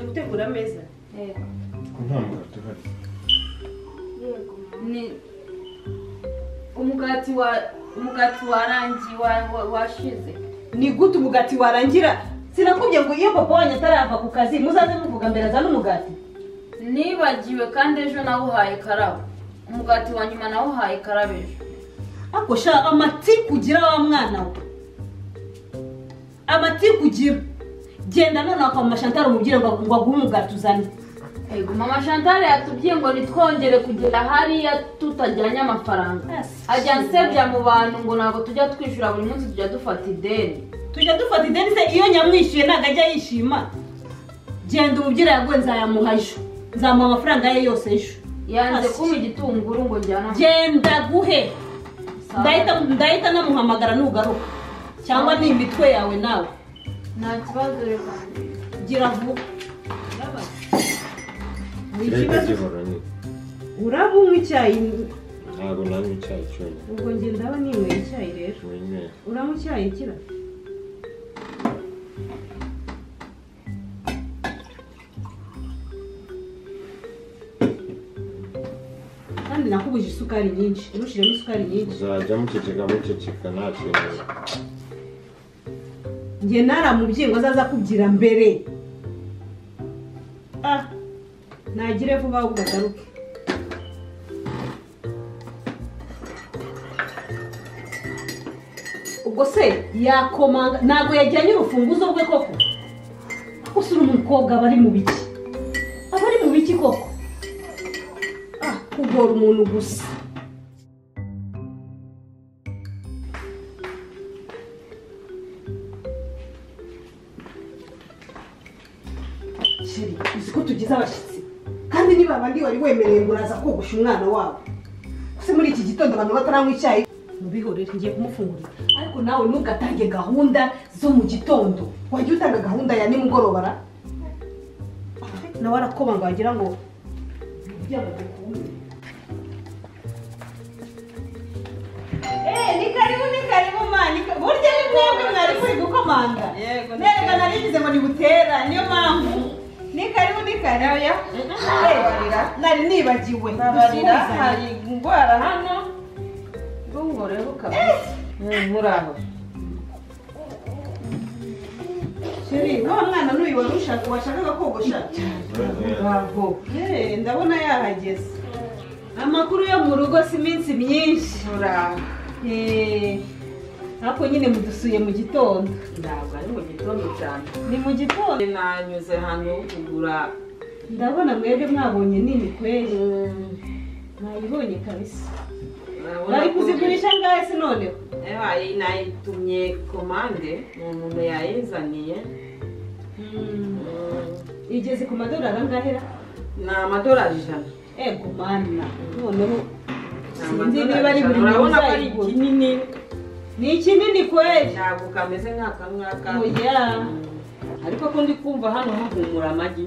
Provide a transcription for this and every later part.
gutegura ameza yego nta mugati uhari yego ni umugati wa umugati warangiye wa- wa- washize ni gute umugati warangira sinakubye ngo iyo papa wanjye atarava ku kazi muzaze muvuga mbere azane umugati nibagiwe kandi ejo nawuhaye karabo umugati wa nyuma nawuhaye karabo ejo ariko shaka amati kugira wa mwana we amati kugira genda noneho kwa mama shantara umubwire ngo ngo aguhe umugati uzane yego mama chantal yatubwiye ngo ntitwongere kugera hariya tutajyanye amafaranga Asi. ajya nsebya mu bantu ngo ntabwo tujya twishyura buri munsi tujya dufata ideni tujya dufata ideni se iyo nyamwishyuye ntabwo ajya yishima genda umubwire yaguhe nzayamuha ejo nzamuha amafaranga ye yose ejo yanze Asi. kumpa igitunguru ngo njyane amafaranga. genda guhe ndahita ndahita namuhamagara nugaruka cyangwa ni imitwe yawe nawe nta kibazo reka gira vuba Ni reka ikibazo- gihora ni uraba unywa icyayi ntabwo nanywa icyayi cyonyine ubwo njye ndaba ninyweye icyayi rero wenyine uranywa icyayi kira kandi nakubuje isukari nyinshi urushireho isukari nyinshi uzajya muceceka muceceka nta kintu njye naramubwiye ngo azaza kubyira mbere ah nagire vuba ahubwo agaruke ubwo se yakomanga ntabwo yajyanye urufunguzo rwe koko ako usura umukobwa aba ari mu biki aba ari mu biki koko ah kugora umuntu gusa Sheri, uzi ko tugize abashyitsi kandi niba abandi wari wemereye ngo uraza kogosha umwana wabo se muri iki gitondo abantu bataranywa icyayi mubihorere ngiye kumufungurira ariko nawe ntugatange gahunda zo mu gitondo wajya utanga gahunda ya nimugoroba ra nawe arakobanga wagira ngo ni karibu ni karibu mani burya ni mwebwe mwari kuri gukomanga Yego, ni nerega narigize ngo nibutera niyo mpamvu ni karibu ni karibu ya nari nibagiwe Babarira Dusubizanye. hari indwara hano rungoreho kabisa muri aho Sheri, wa mwana n'uyu wari ushaka washakaga kogosha ntabwo Eh, ndabona yahageze amakuru yo mu rugo si iminsi myinshi muri aho Eh, ariko nyine mudusuye mu gitondo ntabwo ari mu gitondo cyane ni mu gitondo nanyuze hano kugura ndabona mwebwe mwabonye nini kweri mwayibonye kabisa urabona bari ko- kuzigurisha ngahe se noneho Eh, hari- nayitumye komande ni umuntu yayizaniye Mm, Mm, igeze ku madorari angahera ni amadorari ijana ego mana noneho Ni sinzi amadorari niba ari ijana. buri muntu urabona ko ari uzayigura kinini ni ikinini kweri ntabwo kameze nk'aka ngaka oya Mm. ariko ko ndi kumva hano hahumura amagi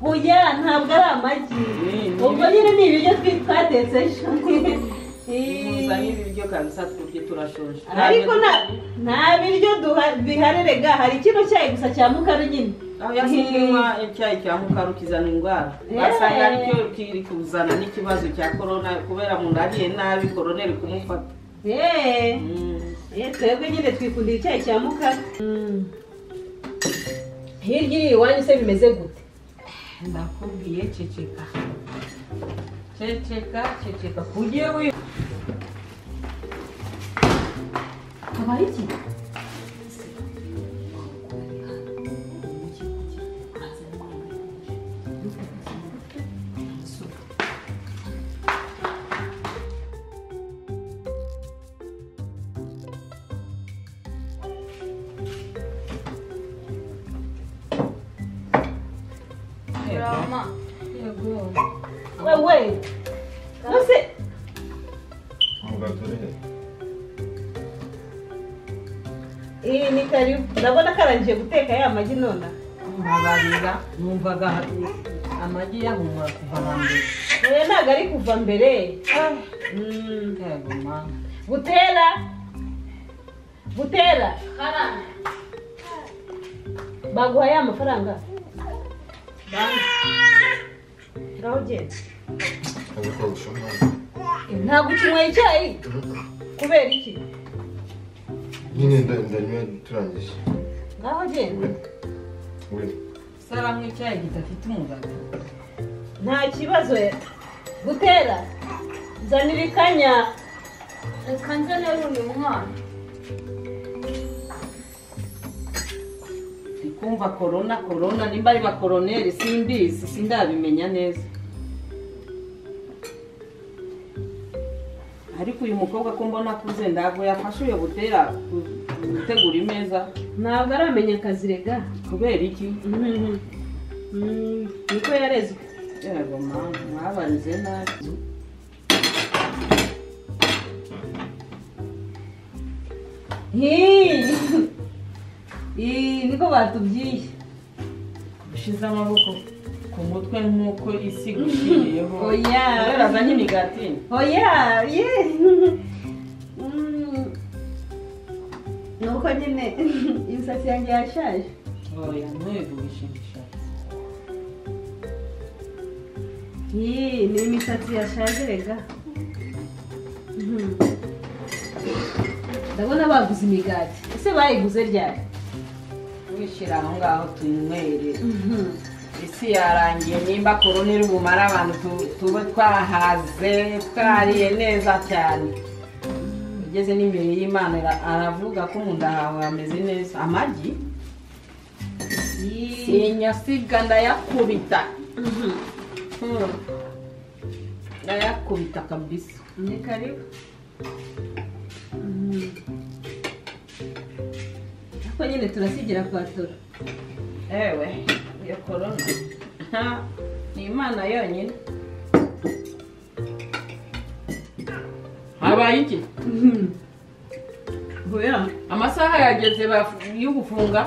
oya ntabwo ari amagi Mm. ubwo nyine ni ibiryo twi- twatetse ejo tuzanye ibiryo kabisa twebwe turashoje ariko nta nta biryo duha- bihari rega hari kino cyayi gusa cya mukaru nyine aho yasinywa icyayi cya mukaru kizana indwara Eh. basanga aricyo kiri kuzana n'ikibazo cya korona kubera mu ariye nabi korona iri kumufata yeee Mm. Eh, twebwe nyine twikundira icyayi cya mukaru hirya iri iwanyu se bimeze gute ndakubwiye ceceka ceceka ceceka kujye wi habaye iki mama wewe nose umugati uri he iyi ni karibu ndabona karangiye guteka ya magi nona mbabarira numvaga amagi yahumura kuva hambere oya ntabwo ari kuva mbere Mm. yego mama butera butera karame baguhaye amafaranga ngaho genda kandi kogosha umwana ntabwo ukinyweye icyayi kubera iki nyine nda- ndanywa turangije ngaho genda we we saramu icyayi kidafite umugaga nta kibazo gutera zanira ikanya reka nzane runi mwana ndi kumva korona korona nimba ari bakoroneri simbizi sindabimenya neza ariko uyu mukobwa ko mbona akuze ntabwo yafashe uyo butera ku- gutegura imeza ntabwo aramenya akazi rega kubera iki Mhm. Mm, niko yarezwe yego mama mwabarize nabi Hii. Ii, niko batubwiye ushize amaboko ku mutwe nk'uko isi igushyiriyeho Oya. ureraza nk'imigati oya ye Mm. ni uko nyine imisatsi yanjye yashaje oya ntuhegurishe imishatsi Hii, ni imisatsi yashaje rega Mhm. ndabona baguze imigati ese bayiguze ryari wishyira aho ngaho tunywere Mhm. isi yarangiye nimba korona iri bumare abantu tu- tube twahaze twariye neza cyane ugeze n'imbere y'imana ara- aravuga ko mu nda hawe hameze neza amagi Hii. sinyasiga ndayakubita Mhm. Hmm. ndayakubita kabisa Ni karibu. Ariko nyine turasigira kwatura. ewe iyo korona Ha, ni imana yonyine habaye iki Hoya, amasaha yageze bafu- yo gufunga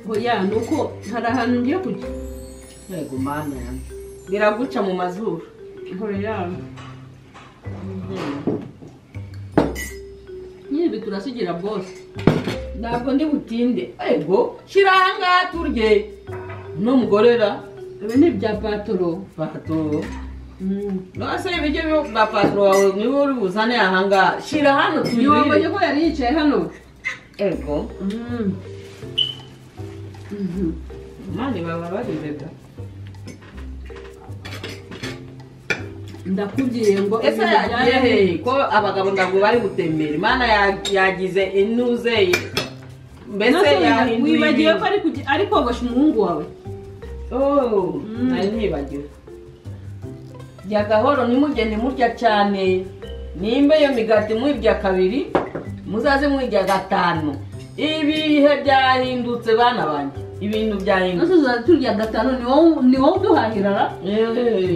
hoya ni uko hari ahantu ngiye kujya. yego mana yanjye biraguca mu mazuru Hoya. Nyine ibi turasigira bose. ntabwo ndi butinde ego shyira aha ngaha turye n'umugorera Ibi ni ibya patoro. patoro nose ibiryo byo bwa patoro wawe niba uri buzane aha ngaha shyira hano Ntiwabonye tubirire ko yari yicaye hano? ego mani baba barize da Ndakubwiye ngo ese ibintu yagiye byari- hehe ko abagabo ntabwo bari gutembera imana ya- yagize inuze ye mbese Nonese yahinduye wibagiwe ko ibintu. ari kujya- ari kogosha umuhungu wawe. Oh, Mm. nari nibagiwe rya gahoro nimugende murya cyane nimba iyo migati mwirya kabiri muzaze mwirya gatanu ibihe byahindutse bana banjye ibintu byahindutse Nonese tuzajya turya gatanu ni wowe ni wowe uduhahira ra? Eh.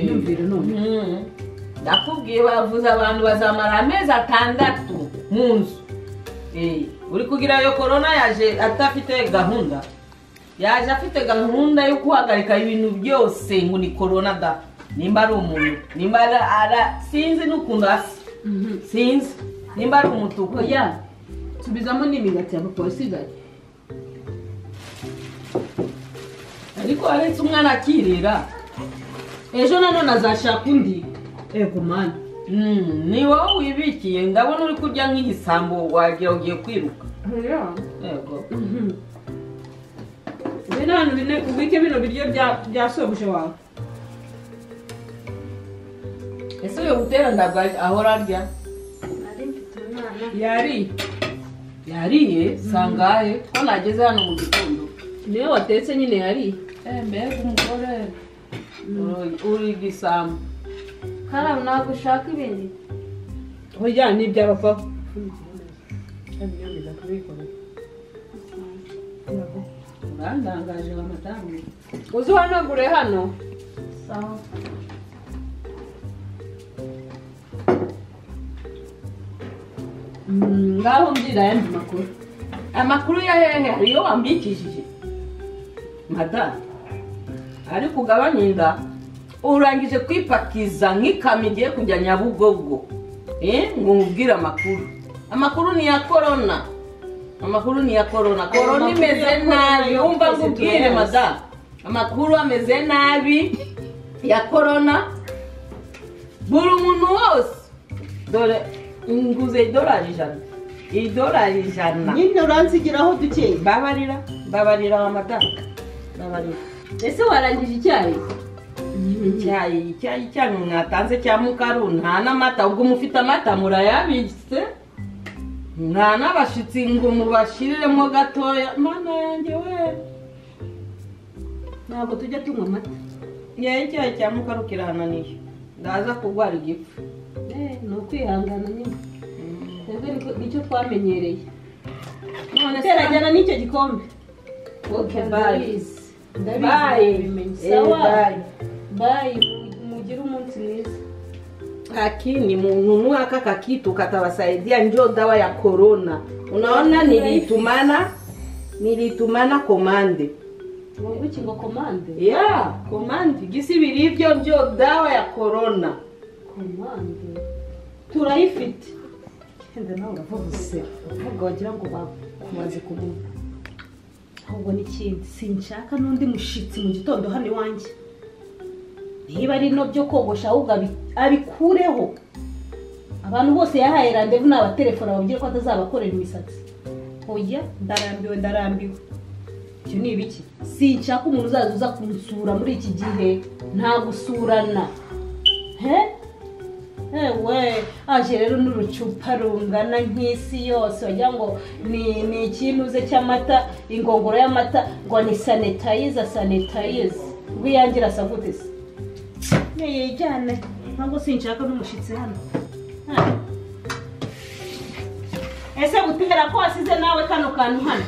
Myumvire none. Mm. ndakubwiye bavuze abantu bazamara amezi atandatu mu nzu Eh, uri kugira iyo korona yaje adafite gahunda yaje afite gahunda yo guhagarika ibintu byose ngo ni korona da nimba ari umuntu nimba ari ara sinzi n'ukuntu asa Mhm. sinzi nimba ari umutuku oya subizamo n'imigati ya papa wasigaye ariko aretse umwana akirira ejo nanone azashaka undi yego mani Mm, ni wowe wibikiye ndabona uri kurya nk'igisambo wagira ugiye kwiruka yego bino hantu bine ubike bino biryo bya bya sobuje wawe ese uyu gutera ntabwo ari- ahora arya nari mfite umwana yari yariye sangahe ko nageze hano mu gitondo niwe watetse nyine yari Eh, mbega umugore Uri- uri igisambo karamu ntabwo ushaka ibindi oya ni ibya papa urandangaje amadamu uzi uhanagure hano sawa Mm, ngaho mbwira ayandi makuru amakuru ya hehe hari iyo wambikishije madamu ariko ugabanye inda urangije kwipakiza nk'ikamyo igiye kujya nyabugogo Eh, ngo nkubwire amakuru amakuru ni ya korona amakuru ni ya korona korona makuru ya imeze korona nabi yo wumva twese nkubwire turayazi. madamu amakuru ameze nabi ya korona buri umuntu wose dore nguze idolari ijana idolari ijana nyine uranzigiraho dukeya babarira babarira amadamu babarira ese warangije icyayi icyayi icyayi cyanyu mwatanze cya mukaru nta n'amata ubwo mufite amata murayabitse nta n'abashitsi ngo mubashiriremo gatoya mana yanjye we ntabwo tujya tunywa amata ngewe icyayi cya mukaru kirahananiye ndaza kurwara igifu Eh, ni ukwihangana nyine twebwe niko- nicyo twamenyereye none se terajyana n'icyo gikombe Okay, bye. Ndabizi. Bye. ndabizi ndabimenye Eh, sawa bye. bayi mugire umunsi mwiza lakini mununua aka kakitu katawasaidia, njo dawa ya korona. Unaona, niliitumana niliitumana komande ubuki ngo komande ya komande gisi birivyo, njo dawa ya korona. komande turayifite genda nawe uravuga ubusera uvuga wagira ngo bakumaze kumuha ahubwo n'ikindi sinshaka n'undi mushitsi mu gitondo hano iwanjye niba ari no byo kogosha ahubwo abi- abikureho abantu bose yahaye randevu ni abatelefone ababwira ko atazabakorera imisatsi oya ndarambiwe ndarambiwe ibyo ni ibiki sinshaka umuntu uzaza uza kunsura muri iki gihe nta gusurana he ewe aje rero n'urucupa rungana nk'isi yose wagira ngo ni ni ikinuze cy'amata ingongoro y'amata ngo ni sanitayiza sanitayiza ubwo iyangira asa gute se yijyane ntabwo sinshaka n'umushyitsi hano Ha. ese butera ko wasize nawe kano kantu hano